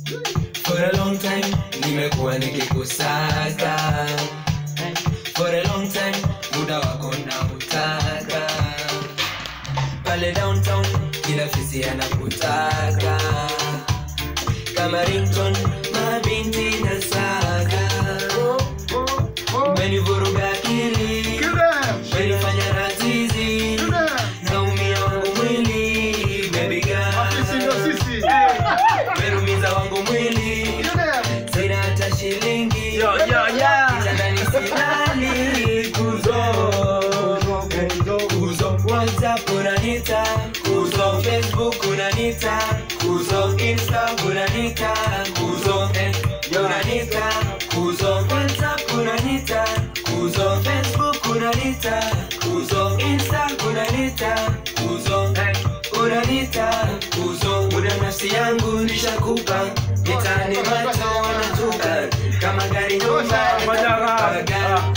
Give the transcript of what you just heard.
For a long time nimekuwa nikikusaka For a long time muda wako na utaka pale downtown kila fisi anakutaka kama rington mabinti na saga umenivuruga akili umenifanya ratizi naumia wangu mwili baby girl umerumiza wangu mwili sina hata shilingi kitandani silali kuzo kuzo whatsapp unanita kuzo facebook unanita kuzo insta unanita kuzo eh, unanita kuzo whatsapp unanita kuzo facebook unanita kuzo insta unanita kuzo eh, unanita kuzo muda nafsi yangu nishakupa mitani macho wanatupa kama gari nyumba Madara. gari